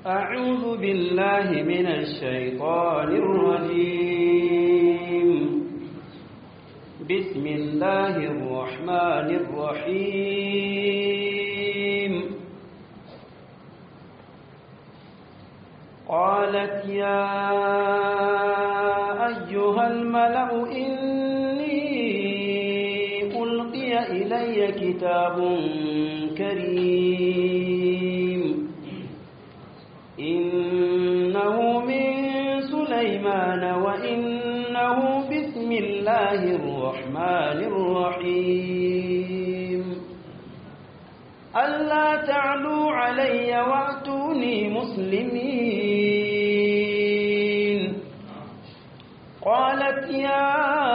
أعوذ بالله من الشيطان الرجيم بسم الله الرحمن الرحيم قالت يا أيها الملأ إني ألقي إلي كتاب كريم إنه من سليمان وإنه بسم الله الرحمن الرحيم ألا تعلوا علي وأتوني مسلمين قالت يا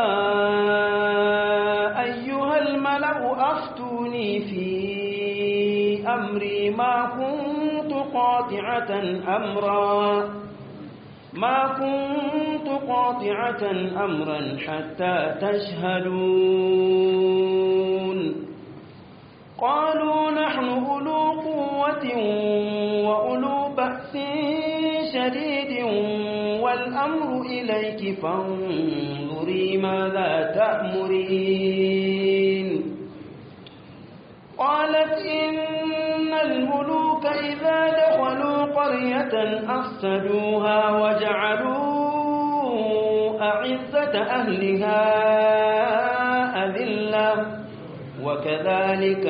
أيها الملأ أفتوني في أمري ما كنت قاطعة أمرا ما كنت قاطعة أمرا حتى تشهدون قالوا نحن أولو قوة وأولو بأس شديد والأمر إليك فانظري ماذا تأمرين قالت إن الملوك إذا دخلوا قرية أفسدوها وجعلوا أعزة أهلها أذلة وكذلك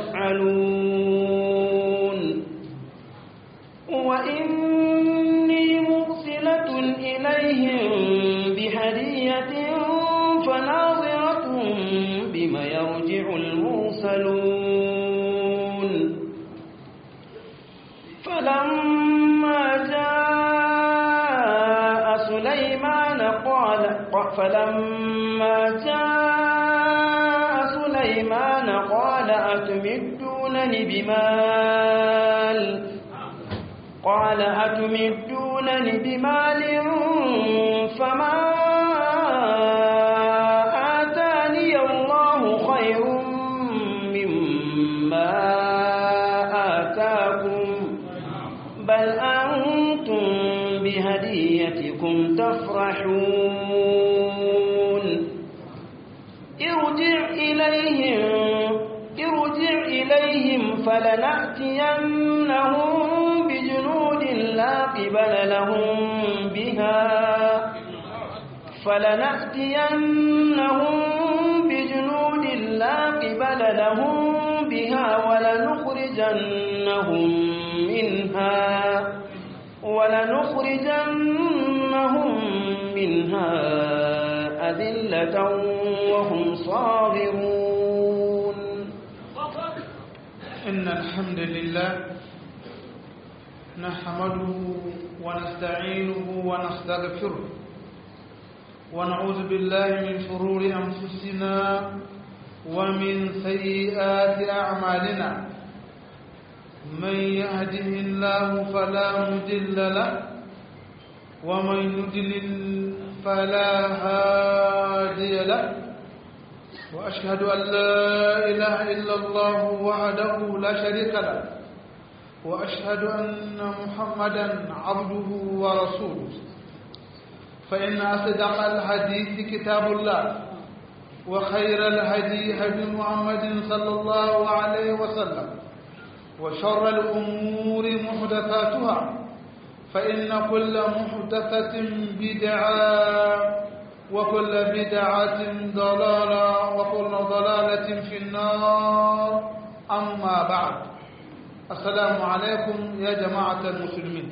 يفعلون وإني مرسلة إليهم بهدية فناظرة بما يرجع المرسلون فلما جاء سليمان قال فلما جاء سليمان قال أتمدونني بمال قال أتمدونني بمال فما آتاني الله خير مما آتاكم بل أنتم بهديتكم تفرحون ارجع إليهم ارجع إليهم فلنأتينهم بجنود لا قبل لهم بها فلنأتينهم بجنود لا قبل لهم بها ولنخرجنهم منها ولنخرجنهم منها أذلة وهم صاغرون إن الحمد لله نحمده ونستعينه ونستغفره ونعوذ بالله من شرور أنفسنا ومن سيئات أعمالنا من يهده الله فلا مضل له ومن يضلل فلا هادي له وأشهد أن لا إله إلا الله وحده لا شريك له وأشهد أن محمدا عبده ورسوله فإن أصدق الحديث كتاب الله وخير الهدي هدي محمد صلى الله عليه وسلم وشر الأمور محدثاتها فإن كل محدثة بدعة وكل بدعة ضلالة وكل ضلالة في النار أما بعد السلام عليكم يا جماعة المسلمين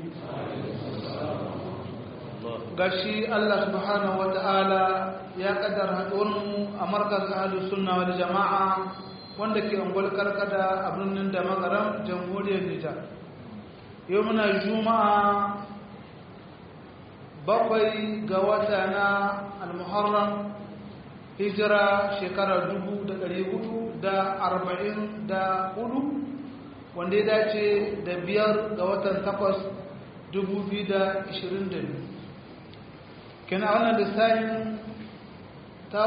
gashi Allah subhanahu wa ta'ala ya kaddar haɗuwarmu a markaz ahalu sunna wal jama'a wanda ke angol karkada a birnin da magaram jamhuriyar Nijar yau muna juma'a bakwai ga wata na al-muharram hijira shekarar dubu da ɗari hudu da arba'in da hudu wanda ya dace da biyar ga watan takwas dubu biyu da ishirin da biyu kina wannan lissafin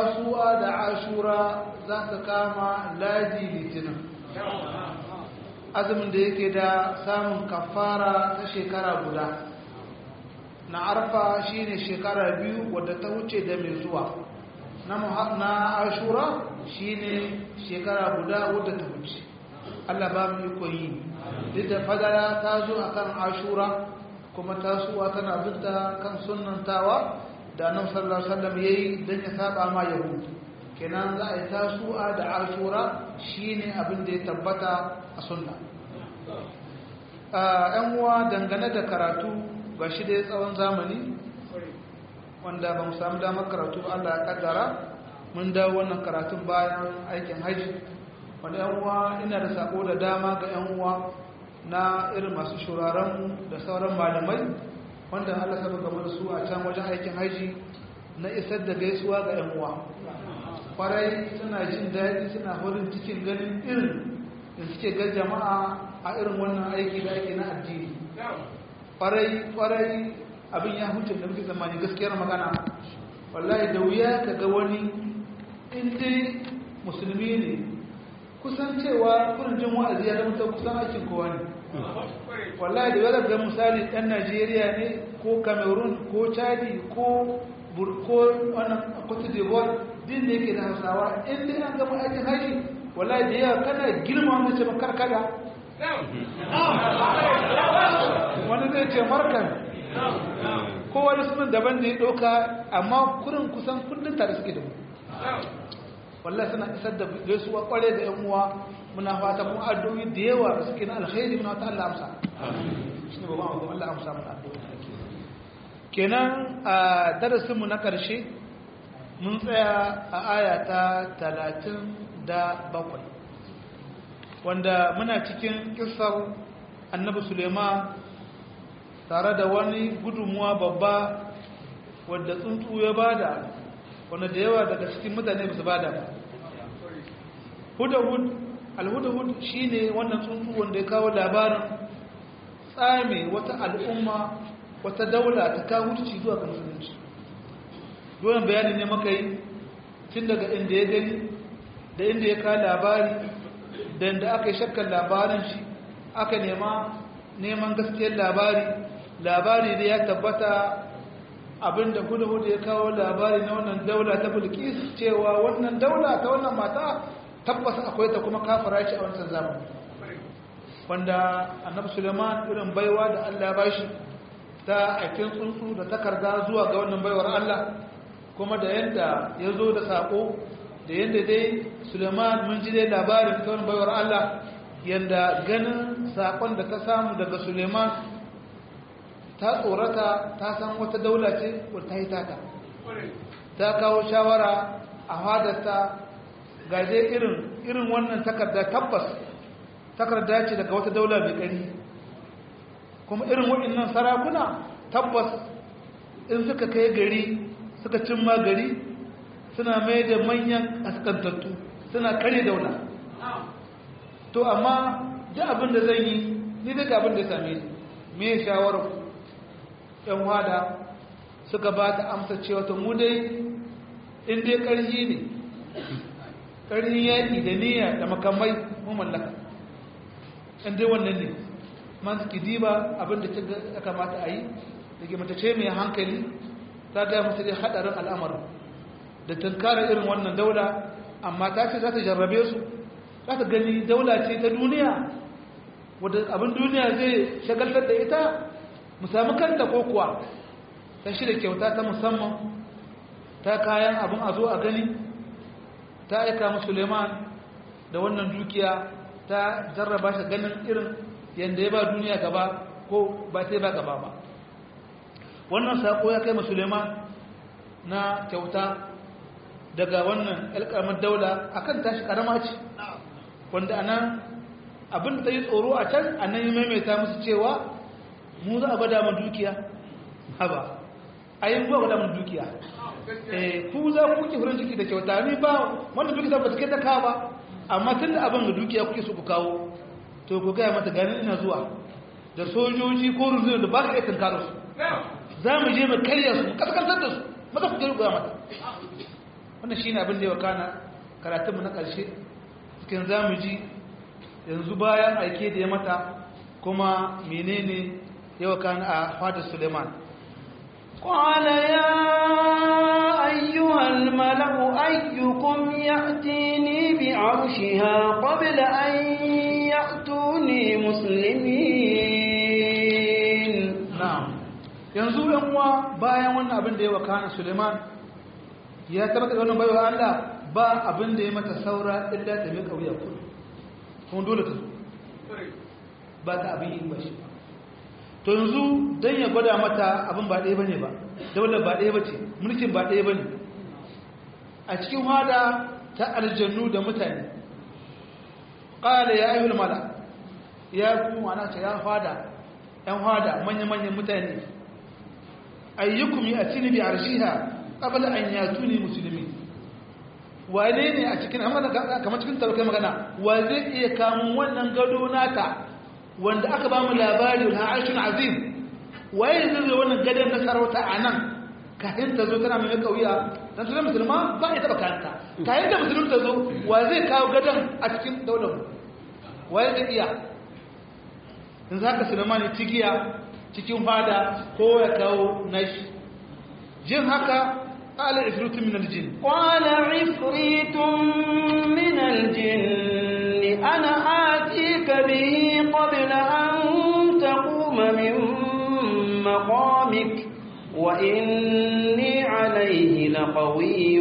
tasuwa da ashura za ta kama ladi litinin azumin da yake da samun kafara ta shekara guda na arfa shine shekara biyu wadda ta wuce da mai zuwa na ashura shine shekara guda wadda ta wuce Allah ba mu iko yi duk da fadara ta zo akan ashura kuma tasuwa tana binta kan sunnantawa da annabi sallallahu alaihi wasallam yayi dan ya saba ma yahudi kenan za a yi tasuwa da ashura shine abin da ya tabbata a sunna ‘yan uwa dangane da karatu ga shi dai tsawon zamani wanda ba mu samu damar karatu Allah ya kaddara mun dawo wannan karatun bayan aikin haji wanda ‘yan uwa ina da sako da dama ga ‘yan uwa na irin masu shuraren da sauran malamai wanda Allah saba game da su a can wajen aikin haji na isar da gaisuwa ga ‘yan uwa kwarai suna jin daɗi suna horin cikin ganin irin da suke ga jama'a a irin wannan aiki da ake na addini kwarai kwarai abin ya huce da muke zamani gaskiyar magana wallahi da wuya ka ga wani inda musulmi ne kusan cewa kurjin wa'azi ya zama ta kusan aikin kowa ne wallahi da wadda ga misali ɗan najeriya ne ko cameroon ko chadi ko burko wannan cote d'ivoire din da yake da hausawa inda an gama aikin haji wallahi da yawa kana girma wani ce makarkada wani zai ce markan kowane sunan daban da ya ɗauka amma kurin kusan kundin tare suke da mu wallahi suna isar da gaisuwa kware da yan uwa muna fata mu addu'o'i da yawa da suke na alkhairi muna ta Allah amsa shi ne babban abu Allah amsa mana addu'o'i kenan a darasin mu na karshe mun tsaya a aya ta talatin da bakwai wanda muna cikin kisar annabi suleiman tare da wani gudunmuwa babba wadda tsuntsu ya bada wanda da yawa daga cikin mutane ba su bada ba hudahud alhudahud shi ne wannan tsuntsu wanda ya kawo labarin tsame wata al'umma wata daula ta kawo zuwa ga musulunci doyon bayani ne maka yi tun daga inda ya gani da inda ya kawo labari da inda aka yi shakkar labarin shi aka nema neman gaskiyar labari labari da ya tabbata abinda hudu-hudu ya kawo labari na wannan daula ta bulkis cewa wannan daula ta wannan mata tabbas akwai ta kuma kafara shi a wancan zamani wanda annabi suleiman irin baiwa da allah ba shi ta aikin tsuntsu da takarda zuwa ga wannan baiwar allah kuma da yadda ya zo da saƙo da yadda dai suleiman mun ji dai labarin ta wani baiwar allah yadda ganin saƙon da ta samu daga suleiman ta tsorata ta san wata daula ce wadda ta yi taka ta kawo shawara a hadarta gaje irin irin wannan takarda tabbas takarda ce daga wata daula mai ƙari kuma irin waɗannan sarakuna tabbas in suka kai gari suka cimma gari suna mai da manyan kaskantattu suna kare daula to amma duk abin da zan yi ni daga abin da ya same ni me shawarar yan wada suka ba ta amsa cewa to mu dai in dai ƙarfi ne ƙarfin yaƙi da niyya da makamai mu mallaka in dai wannan ne man suke diba abin da ya kamata a yi da ke matace mai hankali ta gaya musu dai haɗarin al'amarin da tunkara irin wannan daula amma ta ce za ta jarrabe su za ta gani daula ce ta duniya wadda abin duniya zai shagaltar da ita mu sami kanta ko kuwa ta shirya kyauta ta musamman ta kayan abin a zo a gani ta aika mu suleiman da wannan dukiya ta jarraba shi ganin irin yadda ya ba duniya gaba ko ba sai ba gaba ba wannan sako ya kai mu suleiman na kyauta daga wannan alƙarmar daula akan tashi karama ce wanda anan abin da yi tsoro a can anan yi maimaita musu cewa mu za a gwada mu dukiya haba a yi ba gwada mu dukiya ku za ku kuke furin ciki da kyauta ni ba wanda dukiya ba ta kai ta kawo ba amma tun da abin da dukiya kuke so ku kawo to ku gaya mata ganin ina zuwa da sojoji ko rundunar da ba ka iya tunkarar su za mu je mu karya su mu kaskantar da su maza ku gaya mata wannan shine abin da ya wakana karatunmu na ƙarshe cikin za mu ji yanzu bayan aike da ya mata kuma menene yau kan a fadar Suleiman قال يا أيها الملأ أيكم يأتيني بعرشها قبل أن يأتوني مسلمين na'am yanzu yan uwa bayan wannan abin da ya wakana Suleiman ya tabbata wannan baiwa Allah ba abin da ya mata saura illa ta mai kauya kullu kuma dole ta zo ba ta abin yi ba shi to yanzu dan ya gwada mata abin ba ɗaya bane ba daular ba ɗaya bace mulkin ba ɗaya bane a cikin hada ta aljannu da mutane qala ya ayyuhal mala ya ku ana ce ya fada yan hada manya-manyan mutane ayyukum ya tini bi arshiha qabla an yatuni musulmi wane ne a cikin amma kamar cikin tarkai magana wa zai iya kamun wannan gado nata wanda aka ba mu labari na arshin azim waye zai zo wannan gadon na sarauta a nan kafin ta zo tana mai kauya dan tunan musulma ba ya taba kanta kayan da musulun ta zo wa zai kawo gadon a cikin daular waye zai iya in za ka sulaiman ya cigiya cikin fada ko ya kawo nashi jin haka ƙala ifritun min aljin قال عفريت من الجن أنا آتيك به قبل أن تقوم من مقامك وإني عليه لقوي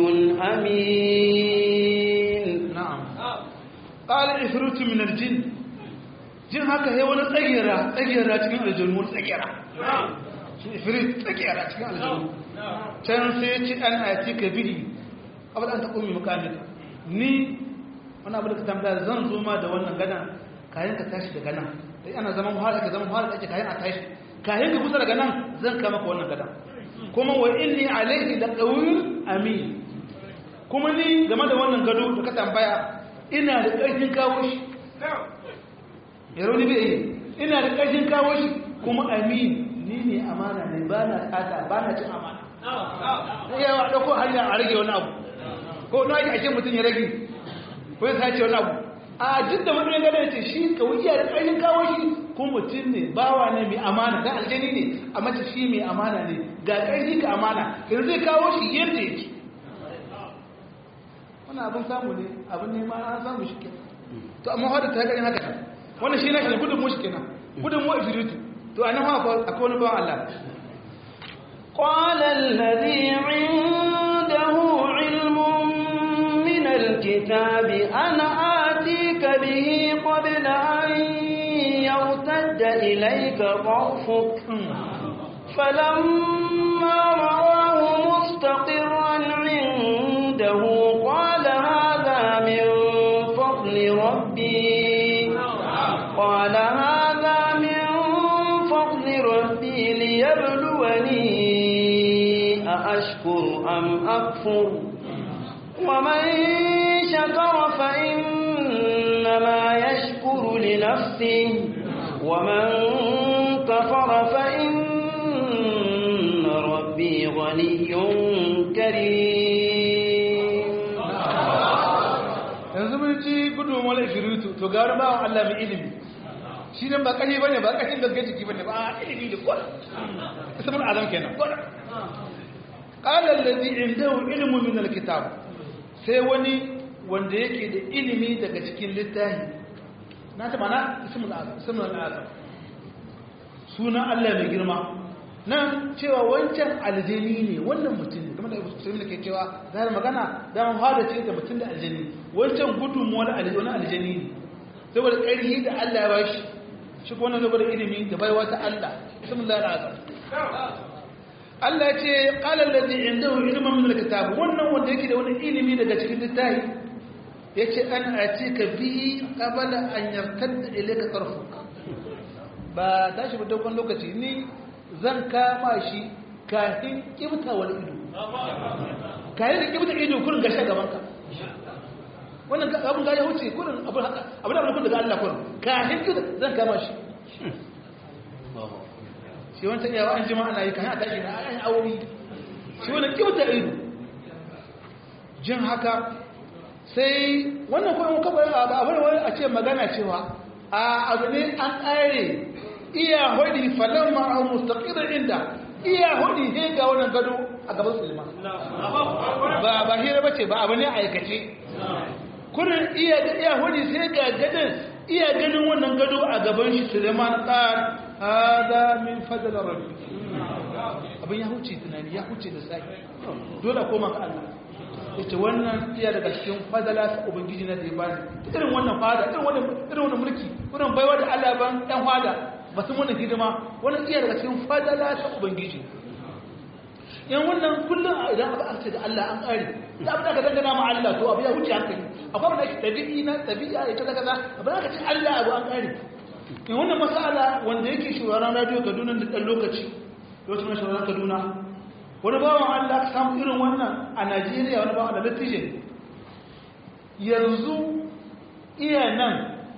أمين na'am ƙala ifritun min aljin jin haka ya wani tsagera tsagera cikin aljanu wani tsagera shi ifrit tsagera cikin aljanu can sai ya ci an ati ka bihi abin an taɓo mai mukamika ni wani abu da ka tambaya zan zo ma da wannan gana kayan ka tashi daga nan sai ana zaman wahala ka zaman wahala ake kayan a tashi kayan ka kusa daga nan zan kama ka wannan gana kuma wa inni alaihi da qawiyyun amin kuma ni game da wannan gado da ka tambaya ina da ƙarfin kawo shi yaro ni bai yi ina da ƙarfin kawo shi kuma amin ni ne amana ne ba na tsata ba na cin amana yawa ɗauko hanya a rage wani abu ko na ake ake mutum ya rage ko ya sace wani abu a duk da matsayin gada ya ce shi ka wuce da ƙarfin kawo shi ko mutum ne bawa ne mai amana da aljani ne a mace shi mai amana ne ga ƙarfi ka amana yanzu zai kawo shi yadda yake wannan abin samu ne abin nema an samu shi kenan to amma wadda ta gani haka nan wannan shi na shi gudun mu shi kenan gudun mu ifiritu to a nan haka akwai wani bawan Allah قال الذي عنده علم من الكتاب أنا آتيك به قبل أن يرتد إليك طرفك فلما رآه مستقرا عنده قال هذا من فضل ربي قال هذا من فضل ربي ليبلوني أأشكر أم أكفر ومن شكر فإنما يشكر لنفسه ومن كفر فإن ربي غني كريم yanzu mun ji gudun wani ifiritu to gari ba Allah mai ilimi shi nan ba kashi bane ba kashin gaske jiki bane ba ilimi da kwada ismul azam kenan kwada qala allazi indahu ilmu min alkitab sai wani wanda yake da ilimi daga cikin littafi na ta mana ismul azam ismul azam suna Allah mai girma nan cewa wancan aljani ne wannan mutum ne kuma da musulmi da ke cewa zai magana da man fada ce da mutum da aljani wancan gudunmuwar aljani aljani ne saboda ƙarfi da Allah ya bashi shi kuma wannan saboda ilimi da baiwa ta Allah bismillah al'azam Allah ya ce qala allazi indahu ilmun min alkitab wannan wanda yake da wani ilimi daga cikin littafi yace an atika bi qabla an yartadda ilayka tarfuka ba tashi ba dogon lokaci ni zan kama shi kafin kibta wani ido kayan da kibta ido kurin gashi gaban ka wannan abin ga ya wuce kurin abin haka abin da kun daga Allah kurin kafin kibta zan kama shi shi wancan yawa an jima ana yi kayan a tashi na an awowi shi wannan kibta ido jin haka sai wannan kuma muka bayar a abin wani a ce magana cewa a abu ne an ƙare iya hudi falon ma'ahu mustaqirar inda iya hudi he ga wannan gado a gaban sulman ba ba hira bace ba abu ne aikace kurin iya iya hudi sai ga gadon iya ganin wannan gado a gaban shi sulman qal hada min fadl rabbi abin ya huce tunani ya huce da sai dole koma ga Allah yace wannan iya daga cikin fadala ta ubangiji na da ya bani irin wannan fada irin wannan irin wannan mulki irin baiwa da Allah ban ɗan fada ba sun wannan hidima wannan iya daga cikin fadala ta ubangiji yan wannan kullum idan aka arce da Allah an ƙare da abin da ka dangana ma Allah to abu ya wuce hankali akwai abin da ke tabi'i na tabi'a ya ta kaza abin da ka ce Allah abu an ƙare in wannan masala wanda yake shuraren radio Kaduna da ɗan lokaci lokacin na shuraren Kaduna wani bawan Allah ka samu irin wannan a Najeriya wani bawan Allah latije yanzu iya nan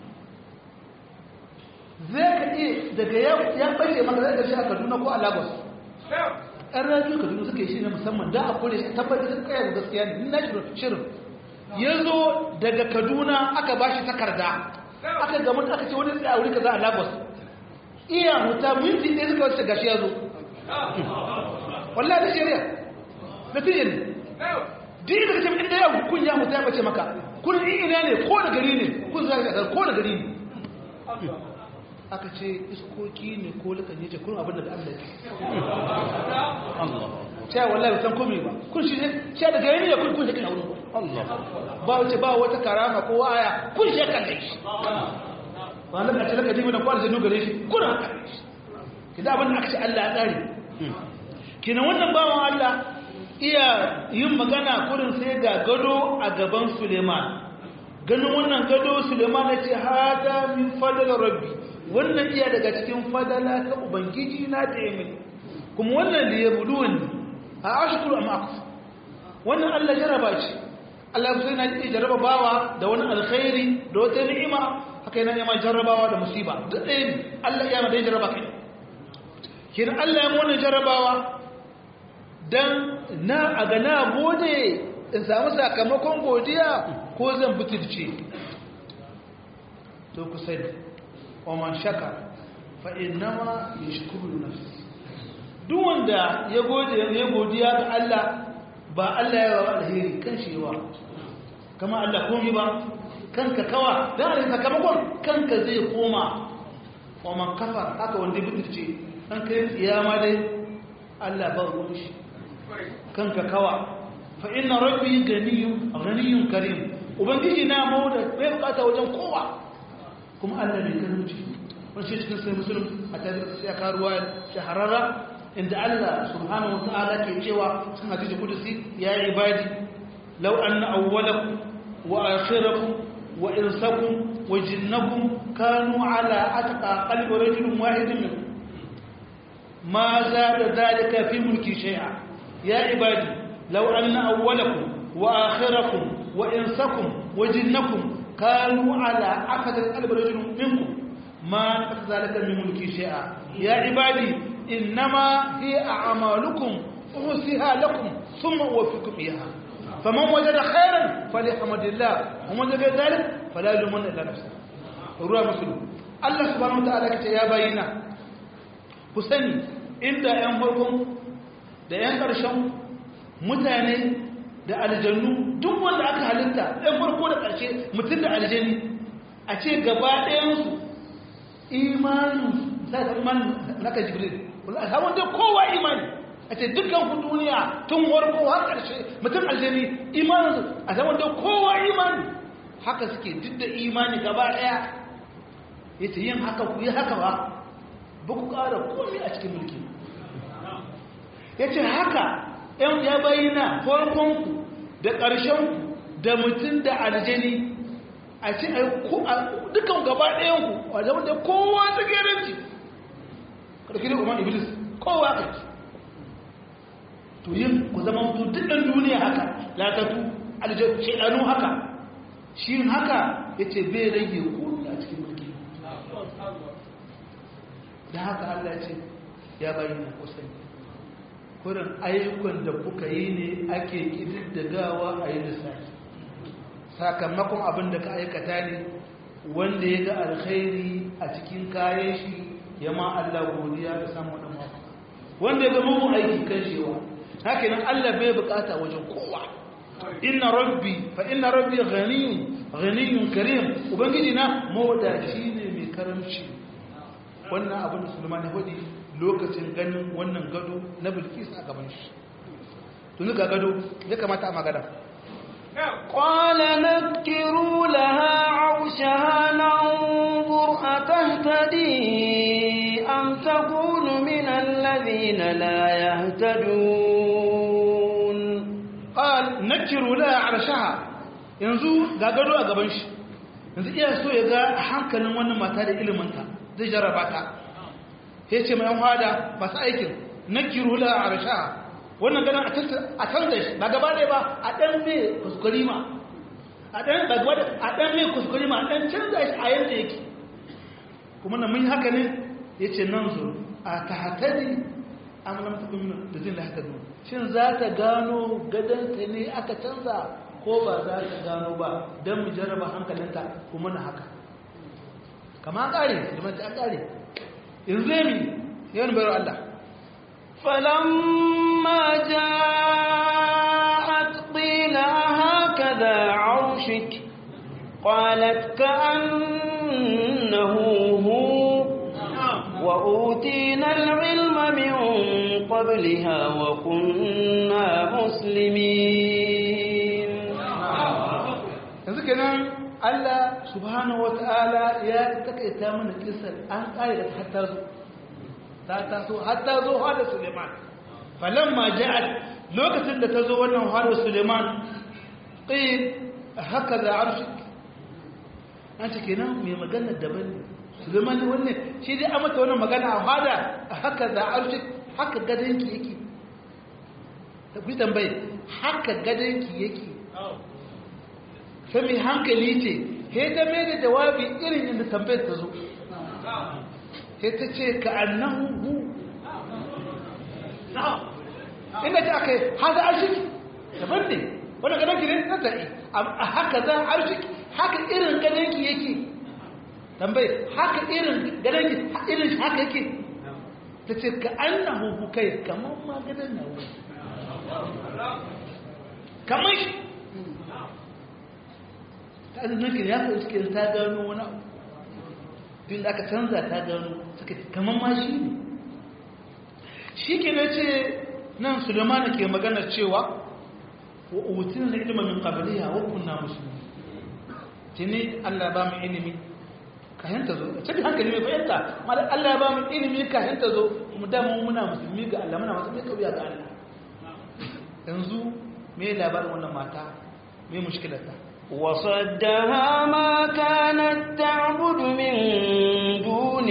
zai ka iya daga ya ɓace maka zai gashi a Kaduna ko a Lagos ɗan radio Kaduna suka yi shi ne musamman da a kore shi tabbatar da kayan gaskiya ne na shirin ya zo daga Kaduna aka ba shi takarda aka gamu aka ce wani tsaye a wuri kaza a Lagos iya huta minti ɗaya suka wace gashi ya zo wallahi da shari'a da fiye ne duk da kace inda ya kun ya mutu ya bace maka kun ina ne ko da gari ne kun za ka ko da gari ne aka ce iskoki ne ko lukan yace kun abin da Allah ya Allah sai wallahi san komai ba kun shi ne sai da gari ne kun kun shi wurin Allah ba wace ba wata karama ko aya kun shi kan shi ba nan a ce laka dibi na kwar da gare shi kun haka kidan abin da aka ce Allah ya tsare kina wannan bawan Allah iya yin magana kurin sai ga gado a gaban Suleiman ganin wannan gado Suleiman ya ce hada min fadal rabbi wannan iya daga cikin fadala ta ubangiji na da yamin kuma wannan da ya buduwan a ashkuru am akfu wannan Allah jaraba ce Allah sai na ji jaraba bawa da wani alkhairi da wata ni'ima haka yana neman jarrabawa da musiba duk ɗaya ne Allah ya ma da jaraba kai kin Allah ya mu jarrabawa don na a ga na gode in samu sakamakon godiya ko zan butulce to ku sani oman shaka fa'in nama ya shukuru nafsi duk wanda ya gode ya godiya ga Allah ba Allah ya rawa alheri kan shi yawa kama Allah komi ba kanka kawa don a sakamakon kanka zai koma oman kafa haka wanda ya butulce an kai tsiyama dai Allah ba ruwan shi kanka kawa fa inna rabbi ganiyun ganiyun karim ubangiji na mu da bai bukata wajen kowa kuma Allah bai karuci wani shi cikin sai musulun a tare da sai ka ruwa shahararra inda Allah subhanahu wa ta'ala ke cewa cikin hadisi kudusi ya ibadi law anna awwalakum wa akhirakum wa insakum wa jinnakum kanu ala atqa qalbi rajulin wahidin minkum ما زاد ذلك في ملكي شيئا يا عبادي لو أن أولكم وآخركم وإنسكم وجنكم كانوا على أكثر قلب رجل منكم ما نقص ذلك من ملكي شيئا يا عبادي إنما هي أعمالكم أحصيها لكم ثم أوفيكم إياها فمن وجد خيرا فليحمد الله ومن وجد ذلك فلا يلومن إلا نفسه رواه مسلم الله سبحانه وتعالى يا باينا ku sani inda 'yan farkon da 'yan ƙarshen mutane da aljannu duk wanda aka halitta 'yan farko da ƙarshe mutum da aljani a ce gaba ɗayansu imanin za ta imanin naka jibril hawan dai kowa imani a ce dukkan ku duniya tun farko har ƙarshe mutum aljani imaninsu a zaman dai kowa imani haka suke duk da imani gaba ɗaya ya ce yin haka ku yi haka ba ba ku ƙara komi a cikin mulki ya ce haka ‘yan ya bayyana farkonku da ƙarshenku da mutum da aljani a ce dukan gaba ɗayanku a zama da kowa tsageranci ƙarfi da umar iblis kowa ƙarfi to yin ku zama mutu dukkan duniya haka latatu aljanu haka shi haka ya ce bai rage komi a cikin mulki da haka Allah ce ya bayyana kusan kurin ayyukan da kuka yi ne ake ƙididdagawa a yi lissafi sakamakon abin da ka aikata ne wanda ya ga alkhairi a cikin kayan shi ya ma Allah godiya da samun wannan mafaka wanda ya ga mugun aiki kan shewa haka nan Allah bai bukata wajen kowa inna rabbi fa inna rabbi ghaniyun ghaniyun karim ubangiji na mawadaci ne mai karamci wannan abin da Sulaiman ya faɗi lokacin ganin wannan gado na Bilkis a gaban shi tuni ga gado ya kamata a magana قال نكروا لها عرشها ننظر أتهتدي أم تكون من الذين لا يهتدون قال نكروا لها عرشها yanzu ga gado a gaban shi yanzu iya so ya ga hankalin wannan mata da iliminta zai jarraba ta ya ce mai hada masu aikin nakiru la arshaha wannan ganin a canza shi ba gaba ɗaya ba a ɗan mai kuskuri ma a ɗan ba gaba a ɗan mai kuskuri ma a ɗan canza shi a yadda yake kuma na mun yi haka ne ya ce nan zo a ta hatari amulan taɓin da zai haka zo shin za ta gano gadonta ne aka canza ko ba za ta gano ba don mu jarraba hankalinta kuma na haka kama ƙare da ta ƙare yanzu ya mi yawan bayar Allah فلما جاءت قيل هكذا عرشك قالت كأنه هو وأوتينا العلم من قبلها وكنا مسلمين yanzu kenan Allah subhanahu wata'ala ya takaita mana kisar an kare da hatta zo ta taso hatta zo hada Suleiman falamma ja'at lokacin da ta zo wannan hada Suleiman qil hakaza arshik an ce kenan mai magana daban ne Suleiman wannan shi dai a mata wannan magana a hada hakaza arshik haka gadanki yake ku tambaye haka gadanki yake sai mai hankali ce he ta mai da jawabi irin inda tambayar ta zo he ta ce ka annahu hu inda ta aka yi haza arshiki daban ne wanda gadon ki ne na ta'i a haka za arshiki haka irin gadon ki yake tambayi haka irin gadon ki irin haka yake ta ce ka annahu hu kai kamar ma gadon na wuri kamar shi ta azumin ya fi suke ta gano wani abu tun da aka canza ta gano suka kamar ma shi ne shi ke na ce nan sulemana ke magana cewa wa utun da ilimin min qabliha wa kunna muslimin tuni Allah ba mu ilimi kayan ta zo cikin hankali mai fahimta amma Allah ya ba mu ilimi kayan ta zo mu da mu muna musulmi ga Allah muna musulmi kauya ga Allah yanzu me labarin wannan mata me mushkilarta وصدها ما كانت تعبد من دون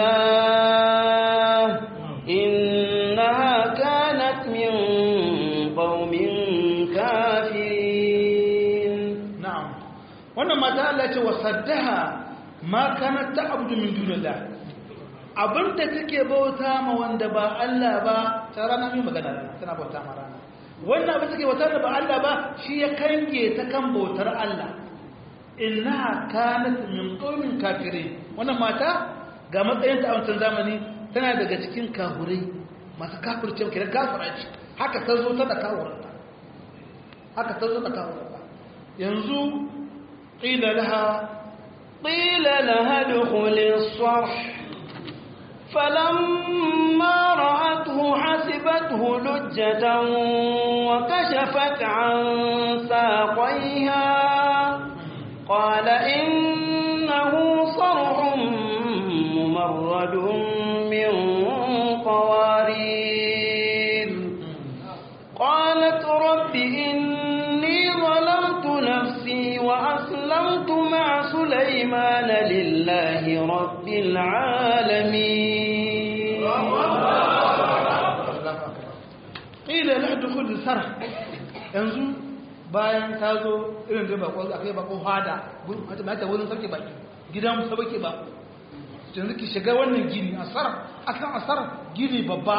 الله إنها كانت من قوم كافرين na'am wannan mata Allah ce wasaddaha ma kanat ta'budu min dunillah abinda take bauta ma wanda ba Allah ba ta rana mai magana tana bauta ma rana wannan abin take bauta da ba Allah ba shi ya kange ta kan bautar Allah innaha kanat min qaumin kafirin wannan mata ga matsayin ta a wancan zamani tana daga cikin kafurai masu kafirce kiran kafira ce haka ta zo ta da kawurta haka ta zo ta kawurta yanzu qila laha قيل لها ادخل الصرح فلما رأته حسبته لجة وكشفت عن ساقيها قال إنه صرح ممرد من قوارير قالت رب إني ظلمت نفسي وأسلمت مع سليمان لله رب العالمين ƙila na dukkan sara yanzu bayan ta zo irin da bako akai bako hada mata wurin sarki baki gidan sabake bako yanzu ki shiga wannan gini asar akan asar gini babba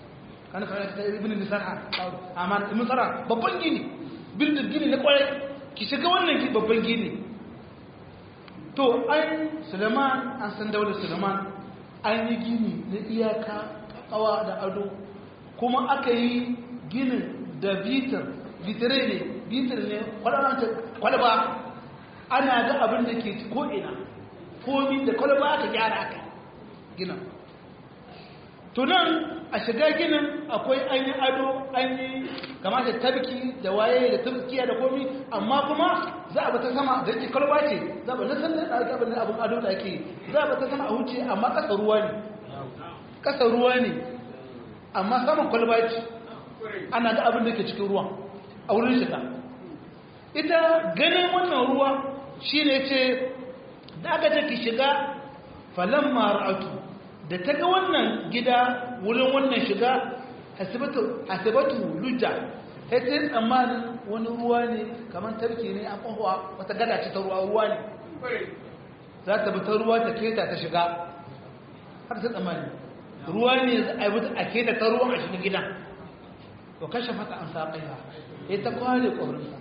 kana kana ta ibn nisara amma ibn sara babban gini bildin gini na kwarai ki shiga wannan babban gini to an suleiman an san daular suleiman an yi gini na iyaka kawa da ado kuma aka yi ginin da bitar bitare ne bitar ne kwalaba ana ga abin da ke ko'ina komi da kwalaba aka gyara aka ginin tunan a shiga ginin akwai an yi ado an yi kama da tabki da waye da tabkiya da komi amma kuma za a bata sama da ke kwalba ce za a bata san da ɗauki abin abin ado da ake za a bata sama a wuce amma ƙasa ruwa ne ƙasa ruwa ne amma saman kwalba ce ana ga abin da ke cikin ruwan a wurin shiga ita ganin wannan ruwa shi ne ce da aka ce ki shiga falon mara'atu da ta ga wannan gida wurin wannan shiga hasibatu lujja ta ce tsammanin wani ruwa ne kamar tarki ne a ƙwaƙwa wata gada ce ta ruwa ruwa ne za ta bi ta ruwa ta keta ta shiga har ta tsammani ruwa ne a yi a keta ta ruwa a shiga gidan to kashe fata an sa ƙaiha ya ta kwale ƙwarinsa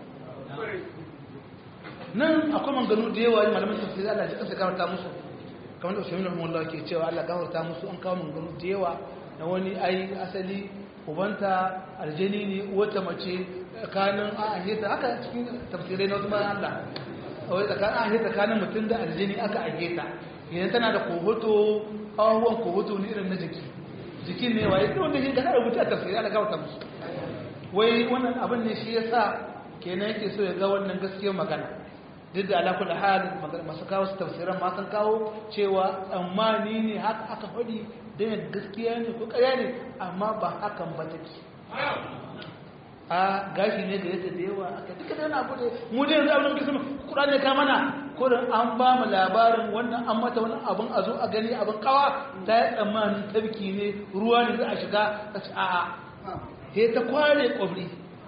nan akwai manganu da yawa ne malamin tafsiri Allah ji kansa gafarta musu kamar da Usaimin rahimahullah ke cewa Allah gafarta musu an kawo manganu da yawa na wani ai asali ubanta aljani ne wata mace tsakanin a ahita haka cikin tafsirai na wasu bayan Allah wai tsakanin a ahita tsakanin mutum da aljani aka ahita idan tana da kohoto abubuwan kohoto ne irin na jiki jikin ne waye wanda shi ga rubuta a tafsirai Allah gafarta musu wai wannan abin ne shi yasa kenan yake so ya ga wannan gaskiyar magana duk da ala kullu hal masu kawo su tafsiran ma sun kawo cewa amma ni ne haka aka faɗi dan gaskiya ne ko ƙarya ne amma ba hakan ba take a gashi ne da yake da yawa aka duka da wani abu da mu da yanzu abin da kisa kuɗa ne ka mana ko da an ba mu labarin wannan an mata wani abin a zo a gani abin kawa ta yi tsammanin tabki ne ruwa ne za a shiga ta ci a'a sai ta kware kwabri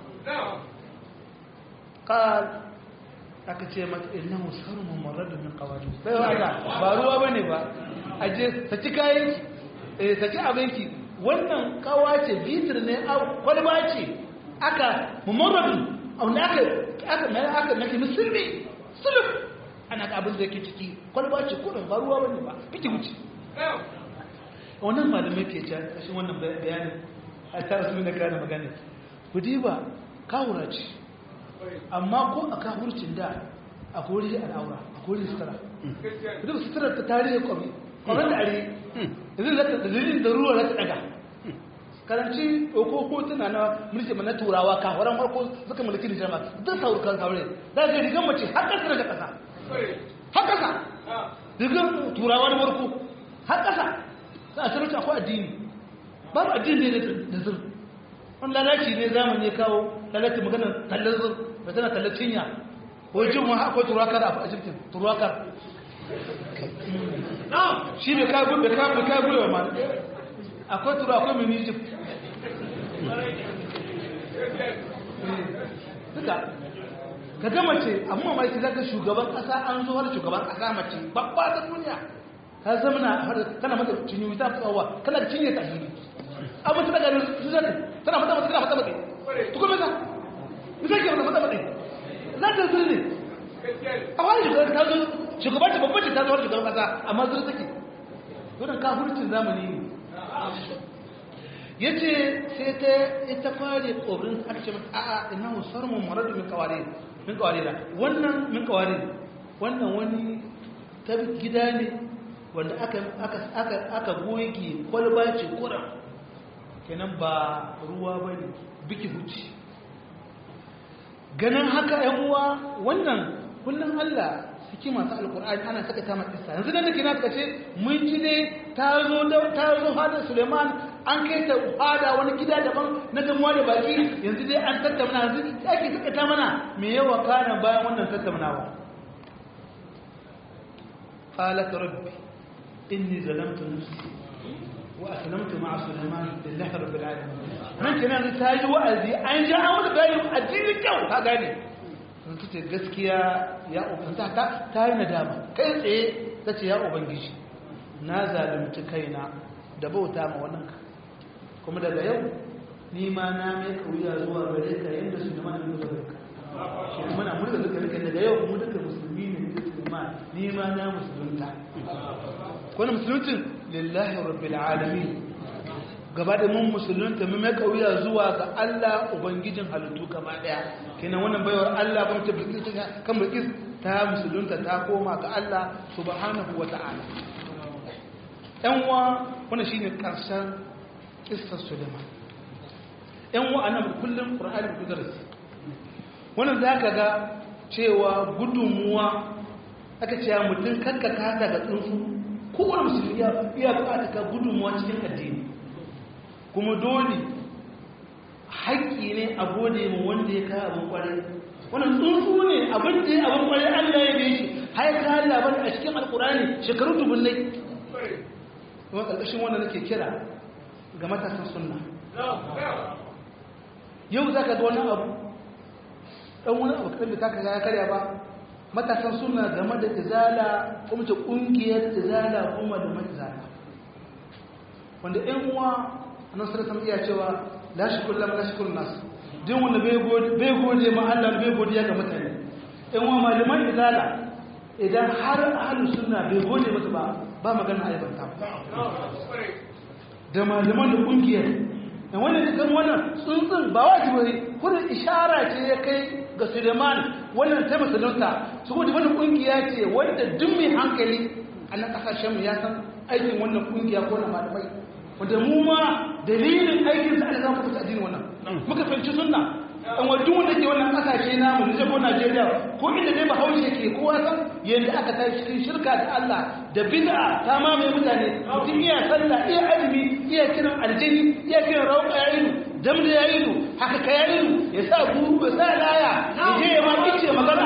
قال aka ce mata innahu sarmun marradu min qawadi bai wada ba ruwa bane ba aje saki kayan eh saki abinki wannan kawa ce bitir ne a kwalba ce aka mumarradu wanda aka aka mai aka nake musulmi sulub ana ga abin da yake ciki kwalba ce kudin ba ruwa bane ba kike wuce wannan malamai ke ta kashin wannan bayanin a ta rasu ne kana magana ku diba kawura ce amma ko a kafurcin da a kori al'aura a kori sutura duk sutura ta tarihi kwami kwamin da are izin da dalilin da ruwa za ta daga karanci ko hotuna na mulki na turawa kafaran farko suka mulki nijar ma duk saur kan saure da ga rigan mace har kasa daga kasa har kasa rigan turawa na farko har kasa za a sarauta akwai addini babu addini ne da zur wani lalaci ne zamani kawo lalaci maganar kallon zur ba tana kallon cinya ko jin wa akwai turakar a egyptian turakar shi bai kai gudu bai kai kai gudu ma akwai turu akwai mini egypt duka ka ga mace amma mai ki zaka shugaban kasa an zo har shugaban kasa mace babba ta duniya ka zama na har kana mata cinye ta tsawa kana cinye ta hili abin ta daga su zata tana mata mata tana mata mata tukun mata misali ke mata mata mata za ta zuri ne a wani shugaban ta zo shugaban ta babban ta zo har shugaban kasa amma zuri take wannan kafircin zamani ne ya ce sai ta ita fare ƙorin aka ce mata a'a ina husar mu maradu min kaware min kaware da wannan min kaware wannan wani ta gida ne wanda aka aka aka aka goge kwalba ce kuran kenan ba ruwa bane biki huci ganin haka ‘yan uwa wannan kullum Allah suke masu alkur'ani ana saka ta matsisa yanzu da nake na suka ce mun ji ne ta zo ta zo hada suleiman an kai ta hada wani gida daban na gamuwa da baki yanzu dai an tattauna yanzu ya ke saka ta mana me yawa kana bayan wannan tattaunawa qalat rabbi inni zalamtu nafsi wa aslamtu ma'a sulaiman lillahi rabbil alamin nan kenan ta yi wa'azi an ja an wani bayan addini kyau ka gane sun ce gaskiya ya ubanta ta ta yi nadama kai tsaye ta ce ya ubangiji na zalunci kaina da bauta ma wannan ka kuma daga yau ni ma na mai kauya zuwa gare ka yadda su neman da zuwa gare ka muna murga duka duka daga yau mu duka musulmi ne musulman ni ma na musulunta wani musuluncin lillahi rabbil alamin gaba da mun musulunta mun mai kauya zuwa ga Allah ubangijin halittu gaba daya kenan wannan baiwar Allah ba mutum bilkis kan bilkis ta musulunta ta koma ga Allah subhanahu wata'ala yan uwa wannan shine karshen kissar Sulaiman yan uwa anan kullum Qur'ani ku darasi wannan zaka ga cewa gudunmuwa aka ce mutum kanka kasa ga tsuntsu kowane musulmi ya buƙata ka gudunmuwa cikin addini kuma dole haƙƙi ne a gode mu wanda ya kawo abin kwarai wannan tsuntsu ne abin da ya abin kwarai Allah ya bai shi har ka Allah bane a cikin alkurani shekaru dubunnai kuma ƙarƙashin wannan nake kira ga matasan sunna yau za ka ga wani abu ɗan wani abu kaɗan da ta kaga ya karya ba matasan sunna game da izala kuma ta ƙungiyar izala kuma da matizala wanda ‘yan uwa nan sarrafa iya cewa la shi kullum la shi kullum nasu din wanda bai gode ma Allah bai godiya ga mutane in wa malaman izala idan har ahlus sunna bai gode masa ba ba magana aibanta da malaman da kungiyar da wannan cikin wannan tsuntsun ba wajibi ne kuma ishara ce ya kai ga Suleiman wannan ta musulunta saboda wannan kungiya ce wanda duk mai hankali a nan kasashen mu ya san aikin wannan kungiya ko na malamai wanda mu ma dalilin aikin sa Allah zama addini wannan muka fahimci sunna an wa duk wanda ke wannan kasashe namu ne ko Najeriya ko inda dai Bahaushe ke kowa san yanda aka tashi cikin shirka da Allah da bid'a ta mamaye mutane mutum iya sallah iya azumi iya kiran aljini iya kiran rauka ya ilu dam da ya ilu haka ka ya ilu ya sa guru ya sa laya ya je ya ma kice magana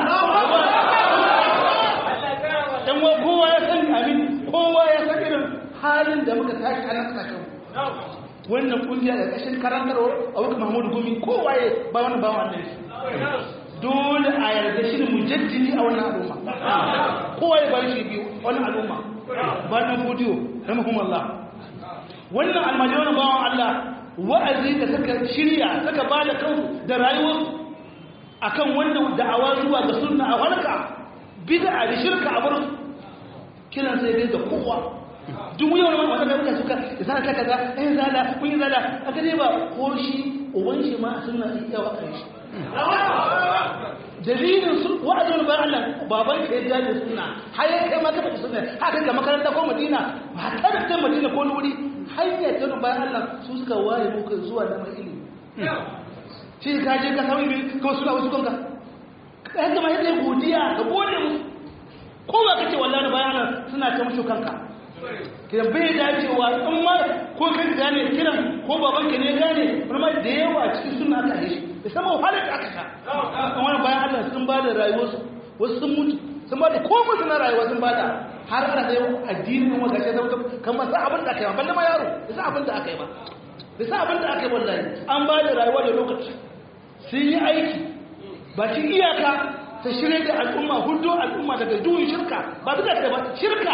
dan wa kowa ya san amin kowa ya san irin halin da muka tashi a nan kasashen wannan kungiya da kashin karantarwa a wuka mahmudu gumi kowa ya ba wani ba wannan shi dole a yarda shi mujaddidi a wannan al'umma kowa ya bari shi biyu wannan al'umma ba na godiyo rahimahumullah wannan almaji wannan bawan Allah wa'azi da suka shirya suka ba da kansu da rayuwarsu akan wannan da'awa zuwa ga sunna a halka bid'a da shirka a bar kiran sai dai da kowa duk wani wani wanda muka suka zana ta kaza eh zala kun yi zala aka ne ba ko shi uban shi ma sunna iya wa kai shi dalilin su wa'azin ba Allah baban ka ya da sunna har ya kai maka da sunna haka ga makaranta ko Madina ba ta da Madina ko wuri hanya ta ba Allah su suka waye muka zuwa da mai ilimi shi ka je ka sauyi ko suna wasu kanka kai ga mai da godiya ka gode musu ko ba kace wallahi bayanan suna ta musu kanka ke bai dacewa in ma ko kan gane kiran ko baban ka ne gane kuma da yawa cikin suna aka yi shi da sama wahalar da aka sha kan wani bayan Allah sun ba da rayuwarsu wasu sun mutu sun ba da komai suna rayuwa sun ba da har ana da yau addinin wanda ke zama kan ba sa abin da aka yi ba balle ma yaro da sa abin da aka yi ba da sa abin da aka yi wallahi an ba da rayuwa da lokaci sun yi aiki ba ci iyaka ta shirya da al'umma hudu al'umma daga duhun shirka ba duka da ba shirka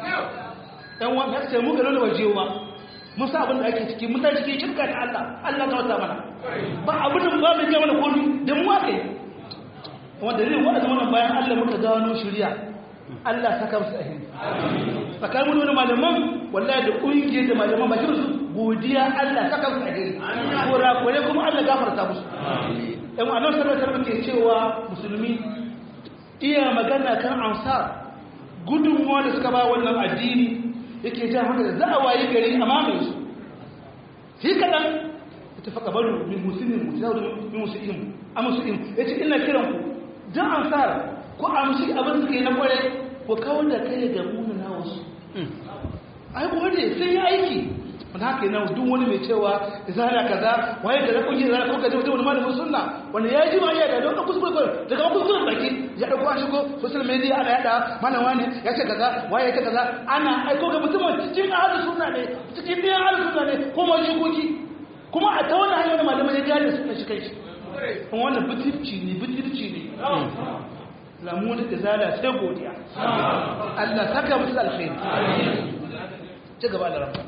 ɗan wani ya ce mu ga nuna waje ba mun sa abin da ake ciki mun ta cikin shirka da Allah Allah ta wata mana ba abin da ba mai gaya mana komi da mu aka yi wanda zai wa'azi mana bayan Allah muka gano shirya Allah saka musu ahiri tsakanin wani malaman wallahi da ƙungiyar da malaman ba shi godiya Allah saka musu ahiri kore kuma Allah gafarta musu ɗan wa'annan sarrafa muke cewa musulmi iya magana kan ansar gudunmuwa da suka ba wannan addini yake jan haka da za a wayi gari a mamaye su shi kaɗan ta tafi ƙabaru min musulmin musulmin musulmin a musulmin ya ce ina kiran ku jan ansar ko a musulmi abin suka yi na kware ko kawar da kai ga muna na wasu ai gode sai ya aiki wanda haka yana duk wani mai cewa izala kaza waye da rakon yin zara ko kaje wajen wani malamin sunna wanda ya ji ma ya da wannan kuskure ko daga kuskuren baki ya dauko a shigo social media ana yada malam wani ya ce kaza waye ya ce kaza ana aiko ga mutumin cikin ahli sunna ne cikin biyan ahli sunna ne ko ma jikoki kuma a ta wannan hanyar malamin ya gane sunna shi kai shi kuma wannan bitirci ne bitirci ne lamu da izala sai godiya Allah saka musu alkhairi ci gaba da rafa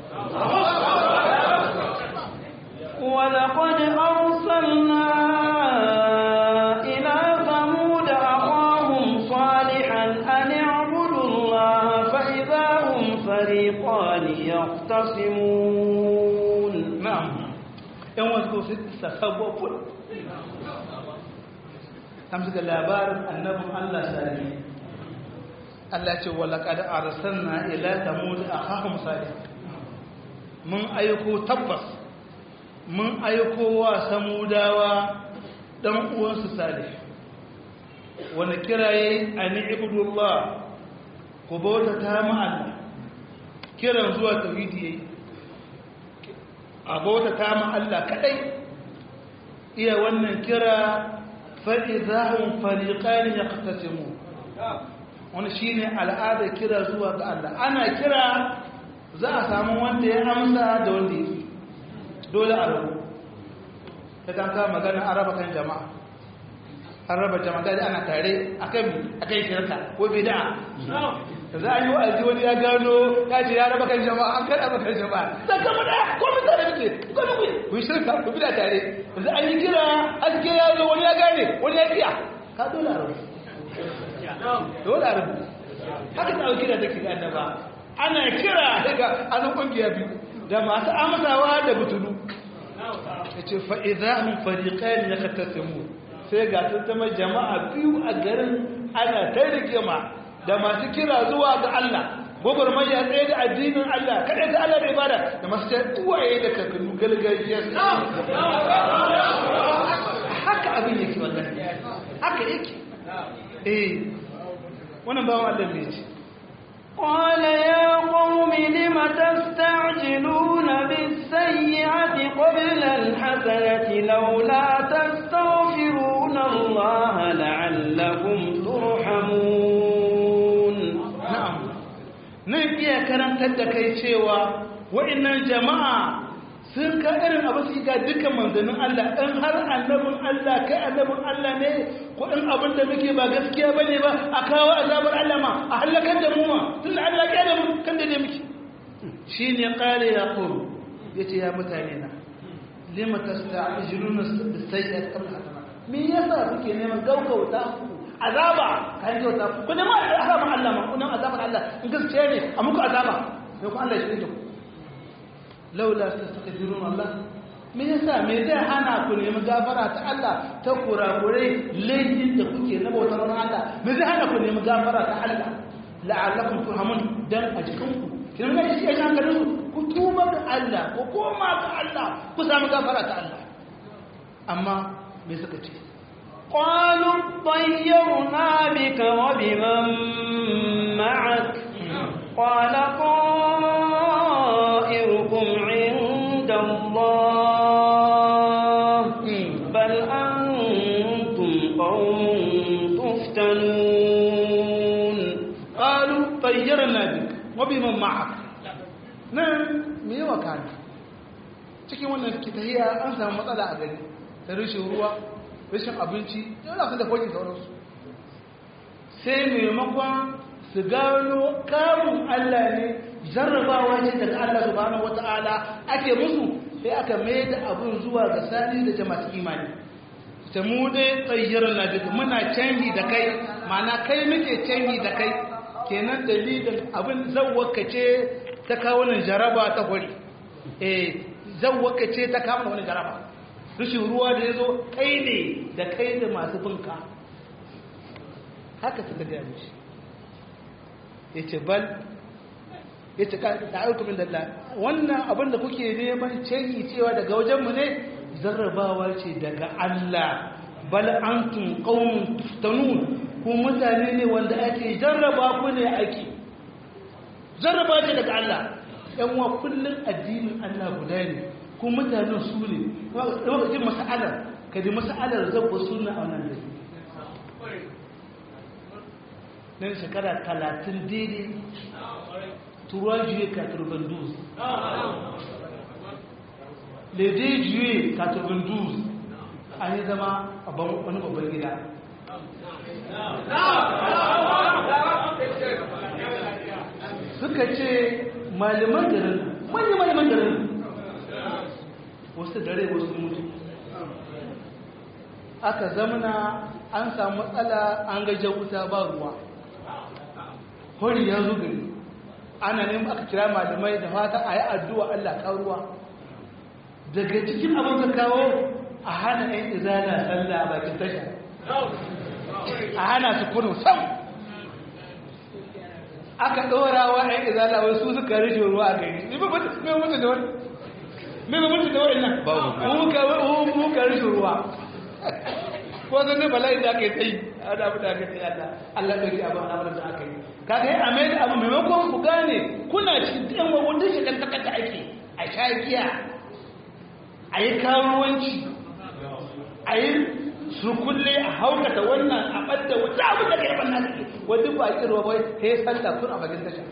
ولقد أرسلنا إلى يختصمون na'am yan wasu su sasabo ful kam suka labarin annabin Allah sani Allah ce wa laqad arsalna ila thamud akhahum salih mun aiko tabbas mun aiko wa samudawa dan uwansu salih wani kiraye an ibudullah ku bauta ta ma Allah kiran zuwa tauhidi yayi a bauta ta ma Allah kadai iya wannan kira fa'izahun fariƙani ya ƙasasimu wani shi ne al'adar kira zuwa ga Allah ana kira za a samu wanda ya amsa da wanda ya dole a rabu ta kanka magana an raba kan jama'a an raba jama'a da ana tare a kan shirka ko bida za a yi wa'azi wani ya gano ya ce ya raba kan jama'a an kada raba kan jama'a zan kama da ko mun tare muke ko mun kuyi ku yi shirka ku bida tare yanzu an yi kira haske ya zo wani ya gane wani ya kiya ka dole a rabu dole a rabu haka ta kira take ga annaba ana kira daga an kungiya biyu da masu amsawa da butulu yace fa idahum fariqan yaqtasimu sai ga tattama jama'a biyu a garin ana ta rigima da masu kira zuwa ga Allah gwagwarmaya tsaye da addinin Allah kaɗai da Allah da ibada da masu ta uwaye da kakannu galgajiya haka abin yake wallahi haka yake eh wannan bawan Allah ne ce قال يا قوم لم تستعجلون بالسيئة قبل الحسنة لولا تستغفرون الله لعلكم ترحمون na'am nan iya karantar da kai cewa wa'annan jama'a sun ka irin abu su ga dukkan manzannin Allah in har annabin Allah kai annabin Allah ne ko in abin da muke ba gaskiya bane ba a kawo azabar Allah ma a halakar da mu ma tunda Allah ya da mu kan da ne muke shine qala yaqul yace ya mutane na lima tasta'jiluna bis-sayyi'ati qabla al-hasanat me yasa kuke neman gaugauta azaba kan kyauta ku ne ma azaban Allah ma ku ne azaban Allah in gaskiya ne a muku azaba sai ku Allah shi ne ku laula tastaghfirun Allah me yasa me zai hana ku nemi gafara ta Allah ta kurakurai laifin da kuke na bautar Allah me zai hana ku nemi gafara ta Allah la'allakum turhamun dan a jikin ku kin ga shi ya hankalin ku tuba ga Allah ku koma ga Allah ku samu gafara ta Allah amma me suka ce قالوا طيرنا بك وبمن معك قال طائركم عند الله بل أنتم قوم تفتنون قالوا طيرنا بك وبمن معك nan me yawa kana cikin wannan kitahiya an samu matsala a gari ta rashin ruwa rashin abinci yana su da kwajin sauransu sai maimakon su gano kamun Allah ne jarrabawa ne daga Allah subhanahu wata'ala ake musu sai aka mai da abin zuwa ga sani da jama'a imani ta mu dai tsayyar na duka muna canji da kai mana kai muke canji da kai kenan dalilin abin zawwaka ce ta kawo nan jaraba ta hori eh zawwaka ce ta kawo wani jaraba rashin ruwa da ya zo kai ne da kai da masu binka haka suka gaya mishi ya ce bal ya ce da aikumin da wannan abin da kuke neman canyi cewa daga wajenmu ne zarrabawa ce daga Allah bal antum qaumun tuftanun ku mutane ne wanda ake jarraba ku ne ake jarraba ce daga Allah yan wa kullun addinin Allah guda ne ko mutanen su ne lokacin masa'alar ka ji masa'alar zabba suna a wannan da nan shekara talatin daidai turuwa juye katurban duz lede juye katurban duz an yi zama a wani babban gida suka ce malaman garin manyan malaman garin wasu dare wasu mutu aka zamana an samu matsala an gajen wuta ba ruwa hori ya zo gari ana neman aka kira malamai da fata a yi addu'a Allah karuwa daga cikin abin ka kawo a hana ‘yan izala sallah a bakin tasha a hana su kudu sam aka ɗora wa ‘yan izala wai su suka rishe ruwa a gari mai mutu da wani mai mutu da wani nan muka rishe ruwa ko zan ne bala'i da aka yi tsayi a da abu da aka yi Allah Allah ɗauki abu a abu da aka yi kaga yi a mai da abu maimakon ku gane kuna cikin ɗan wawon shi ɗan takar da ake a sha giya a yi karuwanci a yi surkulle a haukata wannan a ɓadda wata abin da kai banna suke wadda ba a kirwa bai ta yi sanda kun a bagin tasha